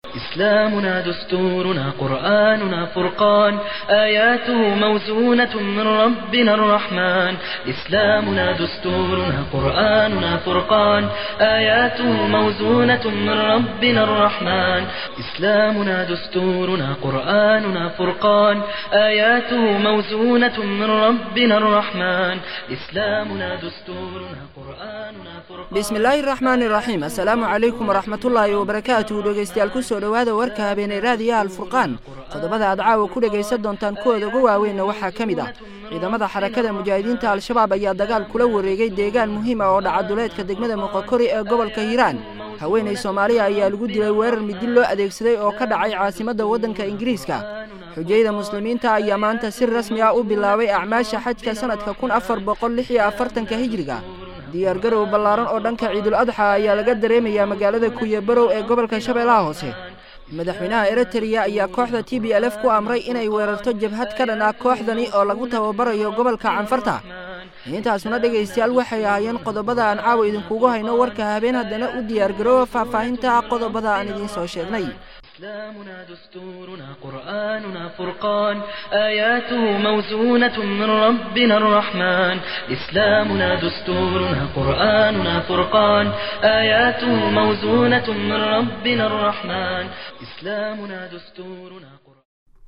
إسلامنا دستورنا قرآننا فرقان آياته موزونة من ربنا الرحمن إسلامنا دستورنا قرآننا فرقان آياته موزونة من ربنا الرحمن إسلامنا دستورنا قرآننا فرقان آياته موزونة من ربنا الرحمن إسلامنا دستورنا قرآننا فرقان bismillaahi raxmaani raxiim assalaamu calaykum waraxmatullaahi wabarakaatuhu dhegeystayaal kusoo dhowaada warka habeenay raadiyaha alfurqaan qodobada aad caawa ku dhegaysan doontaan kuwooda ugu waaweynna waxaa ka mid ah ciidamada xarakada mujaahidiinta al-shabaab ayaa dagaal kula wareegay deegaan muhiim ah oo dhacaduleedka degmada muqokori ee gobolka hiiraan haweenay soomaaliya ayaa lagu dilay weerar midil loo adeegsaday oo ka dhacay caasimadda waddanka ingiriiska xujayda muslimiinta ayaa maanta si rasmi ah u bilaabay acmaasha xajka sannadka kun afar boqol lix iyo afartanka hijriga diyaargarow ballaaran oo dhanka ciidul adxa ayaa laga dareemayaa magaalada kuyabarow ee gobolka shabeellaha hoose madaxweynaha eritreya ayaa kooxda t b l f ku amray inay weerarto jabhad ka dhan ah kooxdani oo lagu tababarayo gobolka canfarta intaasuna dhegaystayaal waxay ahaayeen qodobada aan caawa idinkugu hayno warka habeen haddana u diyaargaroowa faahfaahinta qodobada aan idiin soo sheegnay إسلامنا دستورنا قرآننا فرقان آياته موزونة من ربنا الرحمن إسلامنا دستورنا قرآننا فرقان آياته موزونة من ربنا الرحمن إسلامنا دستورنا قرآن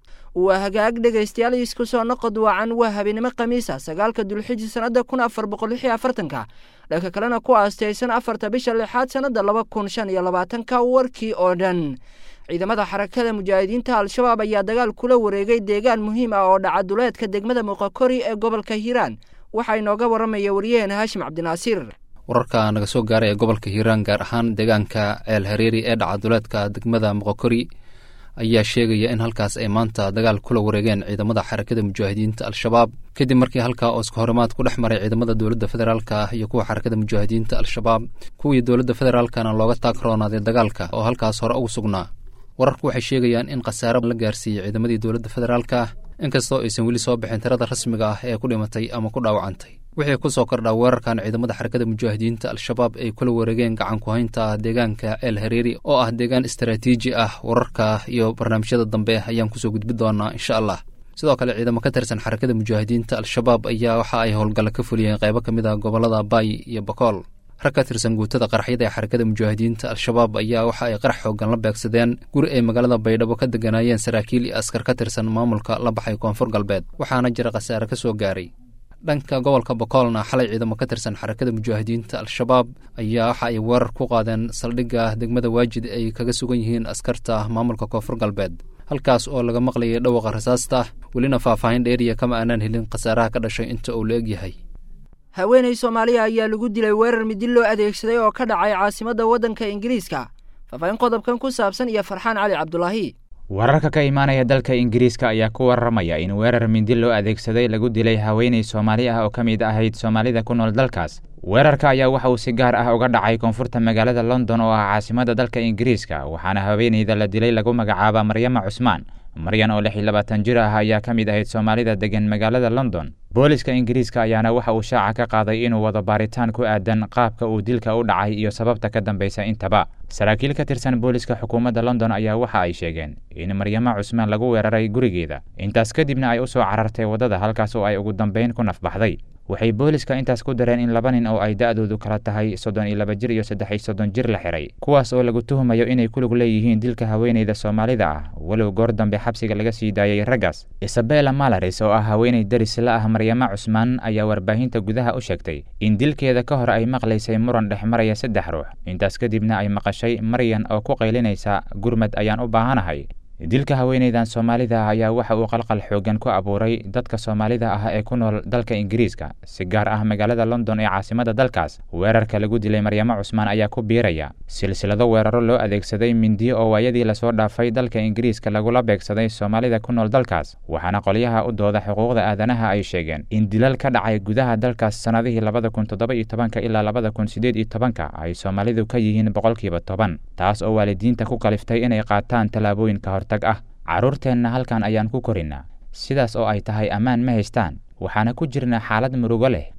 waa hagaag dhegaystayaal isku soo noqod wacan waa habeenimo khamiisa sagaalka dulxiji sannadda kun afar boqol lix iyo afartanka dhanka kalena ku aastaysan afarta bisha lixaad sannadda laba kun shan iyo labaatanka warkii oo dhan ciidamada xarakada mujaahidiinta al-shabaab ayaa dagaal kula wareegay deegaan muhiim ah oo dhacaduleedka degmada muqokori ee gobolka hiiraan waxaa inooga waramaya waryaheena haashim cabdinaasiir wararka naga soo gaaray ee gobolka hiiraan gaar ahaan deegaanka ceel hareeri ee dhacaduleedka degmada muqokori ayaa sheegaya in halkaas ay maanta dagaal kula wareegeen ciidamada xarakada mujaahidiinta al-shabaab kadib markii halkaa oo iska horimaad ku dhex maray ciidamada dowladda federaalka ah iyo kuwa xarakada mujaahidiinta al-shabaab kuwii dowladda federaalkana looga taagroonaaday dagaalka oo halkaas hore ugu sugnaa wararku waxay sheegayaan in khasaaro la gaarsiiyey ciidamadii dowladda federaalka ah inkastoo aysan weli soo bixin tirada rasmiga ah ee ku dhimatay ama ku dhaawacantay wixii ku soo kordhaa weerarkan ciidamada xarakada mujaahidiinta al-shabaab ay kula wareegeen gacan ku-haynta deegaanka ceel hareeri oo ah deegaan istaraatiiji ah wararka iyo barnaamijyada dambe ayaan kusoo gudbi doonaa insha allah sidoo kale ciidamo ka tirsan xarakada mujaahidiinta al-shabaab ayaa waxa ay howlgalla ka fuliyeen qaybo ka mid ah gobollada baay iyo bakool rag ka tirsan guutada qaraxyada ee xarakada mujaahidiinta al-shabaab ayaa waxa ay qarax xoogan la beegsadeen guri ay magaalada baydhabo ka deganaayeen saraakiil iyo askar ka tirsan maamulka la baxay koonfur galbeed waxaana jira khasaare ka soo gaaray dhanka gobolka bakoolna xalay ciidamo ka tirsan xarakada mujaahidiinta al-shabaab ayaa waxa ay weerar ku qaadeen saldhigga degmada waajid ay kaga sugan yihiin askarta maamulka koonfur galbeed halkaas oo laga maqlayay dhawaqa rasaasta welina faahfaahin dheeriya kama aanaan helin khasaaraha ka dhashay inta uu la egyahay haweenay soomaaliya ayaa lagu dilay weerar midil loo adeegsaday oo ka dhacay caasimadda waddanka ingiriiska faahfaahin qodobkan ku saabsan iyo farxaan cali cabdulaahi wararka ka imaanaya dalka ingiriiska ayaa ku warramaya in weerar midil loo adeegsaday lagu dilay haweenay soomaali ah oo ka mid ahayd soomaalida ku nool dalkaas weerarka ayaa waxa uu si gaar ah uga dhacay koonfurta magaalada london oo ah caasimadda dalka ingiriiska waxaana haweenayda la dilay lagu magacaaba maryama cusmaan maryan oo lix iyo labaatan jir ah ayaa ka mid ahayd soomaalida degan magaalada london booliska ingiriiska ayaana waxa uu shaaca ka qaaday inuu wado baaritaan ku aadan qaabka uu dilka u dhacay iyo sababta ka dambaysa intaba saraakiil ka tirsan booliska xukuumadda london ayaa waxa ay sheegeen in maryamo cusmaan lagu weeraray gurigeeda intaas kadibna ay u soo carartay waddada halkaas oo ay ugu dambayn ku nafbaxday waxay booliska intaas ku dareen in laba nin oo ay da'doodu kala tahay soddon iyo laba jir iyo saddex iyo soddon jir la xiray kuwaas oo lagu tuhumayo inay ku lug leeyihiin dilka haweenayda soomaalida ah walow goor dambe xabsiga laga sii daayay raggaas isabella malaris oo ah haweenay daris la ah maryamo cusmaan ayaa warbaahinta gudaha u sheegtay in dilkeeda ka hor ay maqlaysay muran dhex maraya saddex ruux intaas kadibna ay maqashay maryan oo ku qaylinaysa gurmad ayaan u baahanahay dilka haweenaydan soomaalida ah ayaa waxa uu qalqal xoogan ku abuuray dadka soomaalida ah ee ku nool dalka ingiriiska si gaar ah magaalada london ee caasimada dalkaas weerarka lagu dilay maryamo cusmaan ayaa ku biiraya silsilado weeraro loo adeegsaday mindiyo oo waayadii lasoo dhaafay dalka ingiriiska lagula beegsaday soomaalida ku nool dalkaas waxaana qolyaha u dooda xuquuqda aadanaha ay sheegeen in dilal ka dhacay gudaha dalkaas sannadihii labada kun toddoba iyo tobanka ilaa labada kun siddeed iyo tobanka ay soomaalidu ka yihiin boqolkiiba toban taas oo waalidiinta ku kaliftay inay qaataan tallaabooyin ka hortag ah carruurteenna halkan ayaan ku korinnaa sidaas oo ay tahay ammaan ma haystaan waxaana ku jirnaa xaalad murugo leh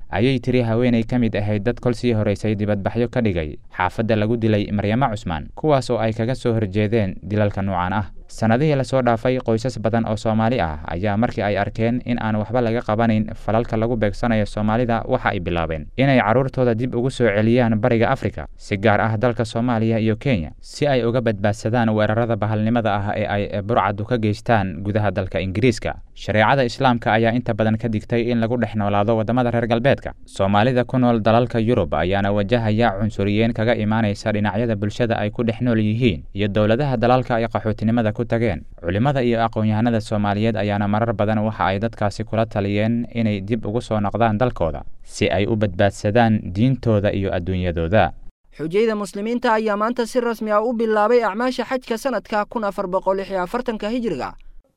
ayay tiri haweenay ka mid ahayd dad kol sii horaysay dibadbaxyo ka dhigay xaafadda lagu dilay maryamo cusmaan kuwaas oo ay kaga soo horjeedeen dilalka nuucan ah sannadihii lasoo dhaafay qoysas badan oo soomaali ah ayaa markii ay arkeen in aan waxba laga qabanayn falalka lagu beegsanayo soomaalida waxa ay bilaabeen inay carruurtooda dib ugu soo celiyaan bariga afrika si gaar ah dalka soomaaliya iyo kenya si ay uga badbaadsadaan weerarada bahalnimada ah ee ay burcadu ka geystaan gudaha dalka ingiriiska shareecada islaamka ayaa inta badan ka digtay in lagu dhex noolaado waddamada reer galbeedka soomaalida ku nool dalalka yurub ayaana wajahaya cunsuriyeen kaga imaanaysa dhinacyada bulshada ay ku dhex nool yihiin iyo dowladaha dalalka ay qaxootinimada ku tageen culimmada iyo aqoon-yahanada soomaaliyeed ayaana marar badan waxa ay dadkaasi kula taliyeen inay dib ugu soo noqdaan dalkooda si ay u badbaadsadaan diintooda iyo adduunyadooda xujayda muslimiinta ayaa maanta si rasmi ah u bilaabay acmaasha xajka sanadka kun afar boqol lix iyo afartanka hijiriga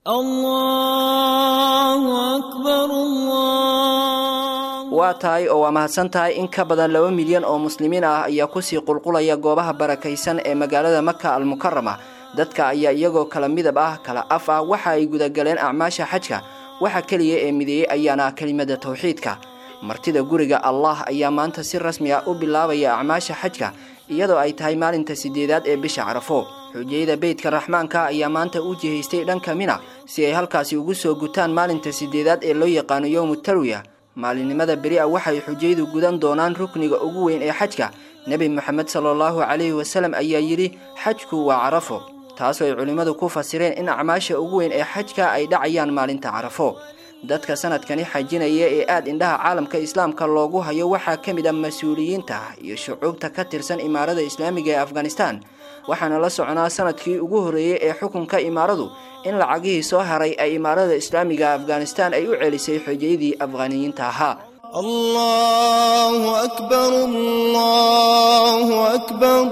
waa tahay oo waa mahadsan tahay in ka badan laba milyan oo muslimiin ah ayaa kusii qulqulaya goobaha barakaysan ee magaalada maka almukarama dadka ayaa iyagoo kala midab ah kala af ah waxa ay gudagaleen acmaasha xajka waxa keliya ee mideeyey ayaana kelimada tawxiidka martida guriga allah ayaa maanta si rasmi ah u bilaabaya acmaasha xajka iyadoo ay tahay maalinta sideedaad ee bisha carafo xujayada beydka raxmaanka ayaa maanta u jihaystay dhanka mina si ay halkaasi ugu soo gutaan maalinta sideedaad ee loo yaqaano yowmu tarwiya maalinimada beri a waxay xujayadu gudan doonaan rukniga ugu weyn ee xajka nebi moxamed salaallahu calayhi wasalam ayaa yidhi xajku waa carafo taasoo ay culimmadu ku fasireen in acmaasha ugu weyn ee xajka ay dhacayaan maalinta carafo dadka sanadkani xajinaya ee aada indhaha caalamka islaamka loogu hayo waxaa ka mid ah mas-uuliyiinta iyo shucuubta ka tirsan imaarada islaamiga ee afghanistan waxaana la soconaa sanadkii ugu horreeyey ee xukunka imaaradu in lacagihii soo haray ay imaarada islaamiga afghanistan ay u celisay xojayadii afghaniyiinta ahaa الله أكبر الله أكبر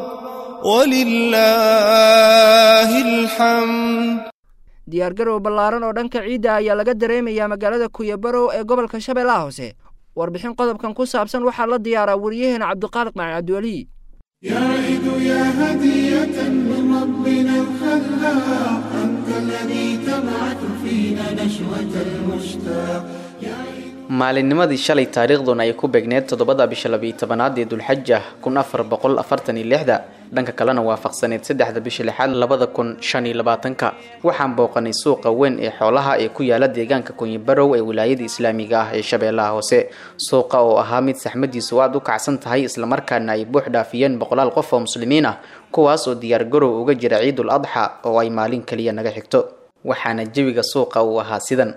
ولله الحمد diyaargarow ballaaran oo dhanka ciidda ayaa laga dareemayaa magaalada kuyabarow ee gobolka shabeellaha hoose warbixin qodobkan ku saabsan waxaa la diyaaraa wariyaheena cabdiqaaliq macin cabdiweli يا عيد يا هدية من ربنا الخلاق أنت الذي تبعث فينا نشوة المشتاق يا عيد maalinnimadii shalay taariikhduna ay ku beegneed toddobada bisha labiyo tobanaad ee dulxaja kun afar boqol afartan iyo lixda dhanka kalena waafaqsaneed saddexda bisha lixaad labada kun shan iyo labaatanka waxaan booqanay suuqa weyn ee xoolaha ee ku yaala deegaanka kunyibarow ee wilaayada islaamiga ah ee shabeellaha hoose suuqa oo ahaa mid saxmadiisu aad u kacsan tahay islamarkaana ay buux dhaafiyeen boqolaal qof oo muslimiin ah kuwaas oo diyaargarow uga jira ciidul adxa oo ay maalin kaliya naga xigto waxaana jawiga suuqa uu ahaa sidan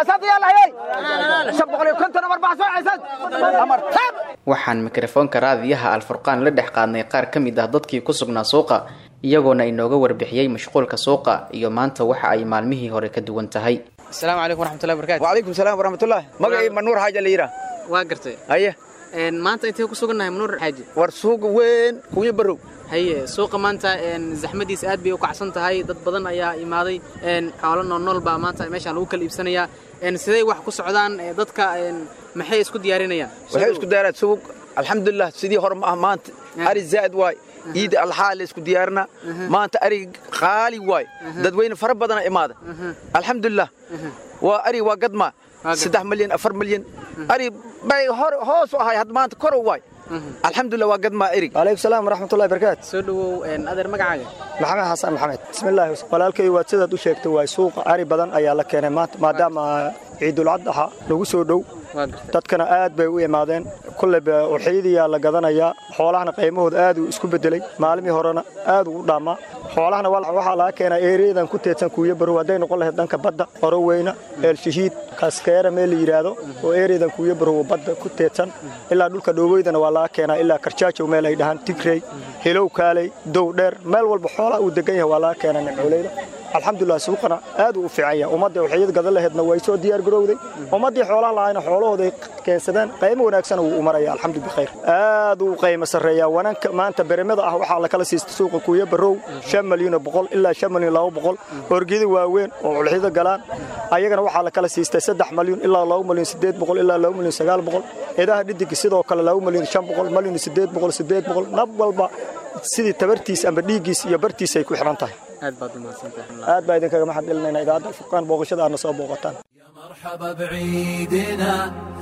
waxaan mikrofoonka raadiyaha alfurqaan la dhex qaadnay qaar ka mid ah dadkii ku sugnaa suuqa iyagoona inooga warbixiyey mashquulka suuqa iyo maanta waxa ay maalmihii hore ka duwan tahay asalaamu calaykum waraxmatullahi barakaatu وعليكم السلام ورحمة الله مقعي منور حاجة اللي يرى waa gartay هيا maanta intee ku sugannahay manuur xaaji ورسوق وين كوي برو haye suuqa maanta zaxmadiis aad bay u kacsan tahay dad badan ayaa imaaday xoolo noolnool baa maanta meeshaan lagu kala iibsanayaa siday wax ku socdaan dadka maxay isku diyaarinayaan waxay isku daaraad suuq alxamdulilah sidii hore ma ah maanta ari zaa'id waay ciida alxaa la isku diyaarina maanta ari qaali waay dadweyne fara badana imaada alxamdulilah waa ari waa gadma saddex milyan afar milyan ari bay hor hoos u ahay had maanta kor waay alxamdulilah waa gadma erig عليكم السلام ورحمة الله وبركاته soo dhawow adeer magacaaga maxamed xasan maxamed bismillaahi walaalkay waad sidaad u sheegtay waa suuqa ari badan ayaa la keenay maanta maadaama ciidulcadaxa lagu soo dhow waa gartay dadkana aad bay u imaadeen kulleyba uxiyadiyaa la gadanayaa xoolahana qiimahooda aad uu isku bedelay maalmii horena aad uu u dhaamaa xoolahana wal- waxaa laga keenaa ereyadan ku teedsan kuuya barow hadday noqon lahayd dhanka badda oroweyna eelshahiid kaskeera meel la yidhaahdo oo ereyadan kuuya barow badda ku teedsan ilaa dhulka dhoweydana waa laga keenaa ilaa karjaajow meel ay dhahaan tigrey hilow kaaley dow dheer meel walba xoolaha uu degan yahay waa laga keenaa nimcooleyda alxamdulilah suuqana aad uu u fiican yahay ummadda waxyad gadan laheedna way soo diyaar garowday ummaddii xoolaha lahayna xoolahooday keensadeen qaymo wanaagsan wuu u maraya alxamdu bikhayr aad uu qaymo sarreeyaa wananka maanta beremada ah waxaa lakala siista suuqa kuuya barow shan malyan oo boqol ilaa shan malyan laba boqol orgida waaweyn oo culxida galaan ayagana waxaa lakala siistay saddex malyan ilaa laba malyan sideed boqol ilaa laba malyan sagaal boqol idaha dhidiga sidoo kale laba malyan shan boqol malyan sideed boqol sideed boqol nab walba sidii tabartiis amba dhiiggiis iyo bartiis ay ku xidhan tahay aad baad u mahadsantahay aad baa idinkaga maxad celinayna idaacadda alfurqaan booqashada aadna soo booqataan مرحبا بعيدنا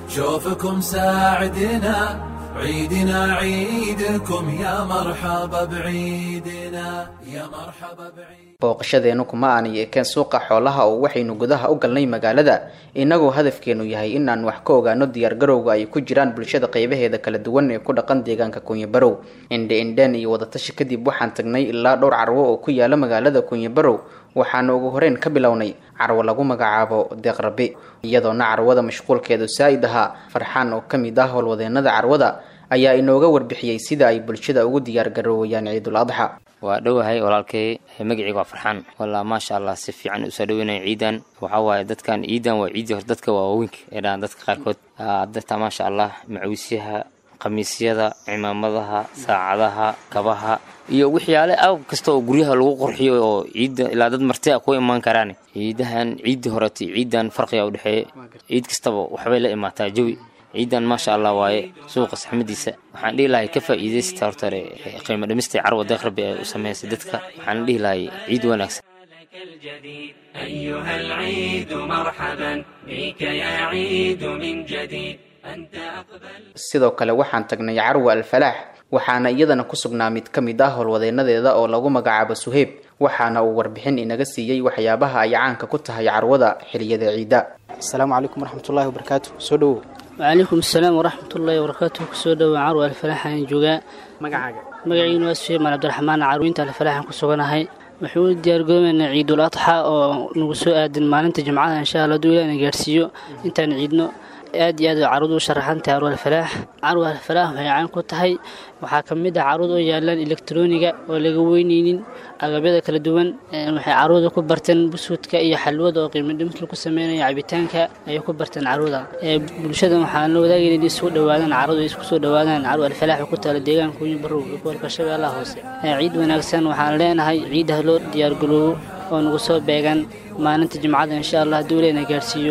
شوفكم ساعدنا عيدنا عيدكم يا مرحبا بعيدنا يا مرحبا بعيد booqashadeennu kuma aanay ekeen suuqa xoolaha oo waxaynu gudaha u galnay magaalada innagoo hadafkeenu yahay inaan wax ka ogaano diyaargarowga ay ku jiraan bulshada qaybaheeda kala duwan ee ku dhaqan deegaanka kunyabarow indhe indheen iyo wadatashi kadib waxaan tagnay ilaa dhowr carwo oo ku yaala magaalada kunyabarow waxaana ugu horeyn ka bilownay carwo lagu magacaabo deeqrabi iyadoona carwada mashquulkeedu saa'id ahaa farxaan oo ka mid ah howlwadeenada carwada ayaa inooga warbixiyey sida ay bulshada ugu diyaargaroowayaan ciidul adxa waa dhowahay walaalkay magaceyga waa farxaan walaa maasha allah si fiican usoo dhaweynaya ciidan waxaa waaye dadkan ciidan waa ciidii hore dadka waa waaweynka ee dhahan dadka qaarkood dadka maasha allah macawisyaha khamiisyada cimaamadaha saacadaha kabaha iyo waxyaale aw kasta oo guryaha lagu qurxiyo oo ciidda ilaa dad marti a ku imaan karaan ciidahan ciiddii horeto ciidan farqiga u dhexeeya ciid kastaba waxbay la imaataa jawi ciidan maasha allah waaye suuqa saxmadiisa waxaan dhihi lahay ka faa'iidaysta horta hore qiimo dhimista carwa deeqrabi ee u sameysay dadka waxaan dhihi lahay ciid wanaagsan الجديد أيها العيد مرحبا بك يا عيد من جديد أنت أقبل sidoo kale waxaan tagnay carwa alfalaax waxaana iyadana ku sugnaa mid ka mid ah howlwadeenadeeda oo lagu magacaabo suheyb waxaana uu warbixin inaga siiyey waxyaabaha ay caanka ku tahay carwada xiliyada ciida asalaamu calaykum waraxmatullaahi wabarakaatu soo dhowow wcalaykum asalaam waraxmatullaahi wabarakaatuh kusoo dhowaa carwa alfalaaxaan joogaa magacaaga magaciinu waa suheyman cabdiraxmaan carwinta alfalaaxan ku suganahay waxuu u diyaargoobaynaa ciidul adxa oo nagu soo aadan maalinta jimcada insha alla haduu ilaahna gaarsiiyo intaan ciidno aad iyo aad carwadu u sharaxan tahay carwa alfalaax carwa alfalaax waxay caan ku tahay waxaa ka mid ah carwad oo yaalaan elektroniga oo laga weyneynin agabyada kala duwan waxay carwada ku barteen busuudka iyo xalwada oo qiimo dhimis lagu sameynaya cabitaanka ayay ku barteen carwada bulshada waxaan la wadaagayna in isugu dhawaadaan carwadu isku soo dhawaadaan carwa alfalaax ku taala deegaanka kunyi barow iyo gobolka shabeellaha hoose ciid wanaagsan waxaan leenahay ciidaha loo diyaargaloobo oo nagu soo beegan maalinta jimcada insha allah hadduu leena gaarsiiyo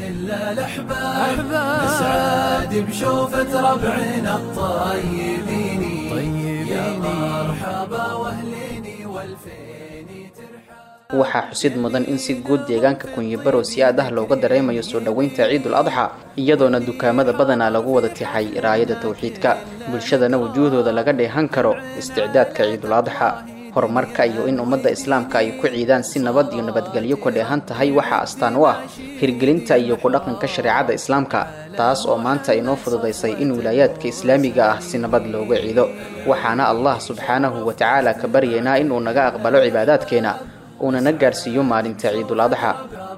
الأحباب نسعد بشوفة ربعنا الطيبين يا مرحبا واهليني والفيني waxaa xusid mudan in si guud deegaanka kunyibarow si aad ah looga dareemayo soo dhoweynta ciidul adxa iyadoona dukaamada badanaa lagu wada tixay raayada tawxiidka bulshadana wujuuhdooda laga dheehan karo isticdaadka ciidul adxa horumarka iyo in ummadda islaamka ay ku ciidaan si nabad iyo nabadgelyo ku dheehan tahay waxaa astaan u ah hirgelinta iyo ku dhaqanka shareecada islaamka taas oo maanta inoo fududaysay in wilaayaadka islaamiga ah si nabad looga ciido waxaana allah subxaanahu wa tacaala ka baryaynaa inuu naga aqbalo cibaadaadkeena uuna na gaarsiiyo maalinta ciidul adxa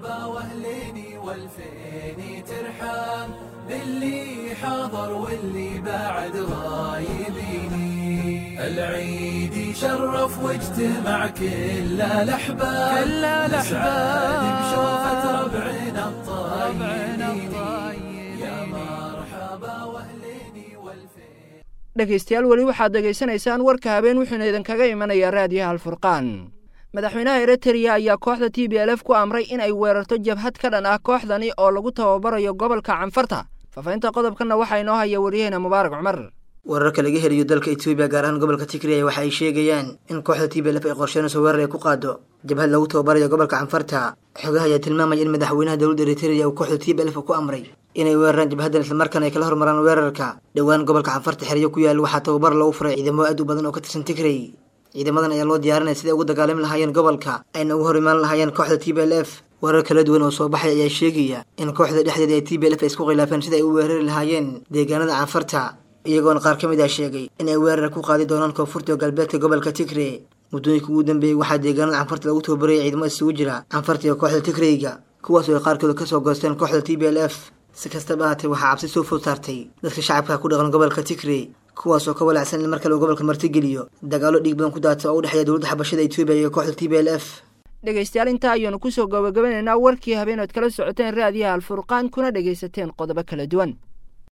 حاضر واللي بعد غايبيني العيد شرف واجتمع كل الاحباب كل الاحباب بشوفة ربعنا الطيبين يا مرحبا واهليني والفين dhegaystayaal weli waxaad dhegaysanaysaan warka habeen wuxuuna idinkaga imanayaa raadiyaha alfurqaan madaxweynaha eritrea ayaa kooxda t b l f ku amray in ay weerarto jabhad ka dhan ah kooxdani oo lagu tababarayo gobolka canfarta faafahinta qodobkanna waxaa inoo haya waryaheena mubaarak cumar wararka laga helayo dalka etoobiya gaar ahaan gobolka tigray waxa ay sheegayaan in kooxda t b l f ay qorsheynayso weerar ay ku qaado jabhad lagu tababarayo gobolka canfarta xogaha ayaa tilmaamaya in madaxweynaha dowladda eritrea uu kooxda t b l f ku amray inay weeraraan jabhaddan islamarkaana ay kala hormaraan weerarka dhowaan gobolka canfarta xeryo ku yaal waxaa tababar lagu furay ciidamo aad u badan oo ka tirsan tigray ciidamadan ayaa loo diyaarinaya siday ugu dagaalami lahaayeen gobolka ayna ugu hor imaan lahaayeen kooxda t b l f warar kala duwan oo soo baxay ayaa sheegaya in kooxda dhexdeeda ee t b l f ay isku khilaafeen sida ay u weerari lahaayeen deegaanada canfarta iyagoona qaar ka mid ah sheegay in ay weerar ku qaadi doonaan koonfurta oo galbeedka gobolka tigre muddooyinka ugu dambeeyey waxaa deegaanada canfarta lagu tababarayay ciidamo isugu jira canfarta iyo kooxda tigreyga kuwaas oo ay qaarkooda kasoo goosteen kooxda t b l f si kastaba ahaatee waxaa cabsi soo food saartay dadka shacabka ku dhaqan gobolka tigre kuwaas oo ka walacsan in mar kale uu gobolka martigeliyo dagaalo dhiig badan ku daata oo u dhexeeya dowladda xabashada etoobiya iyo kooxda t b l f dhegaystayaal intaa ayaanu kusoo gabagabanaynaa warkii habeenood kala socoteen raadiyaha alfurqaan kuna dhegaysateen qodobo kala duwan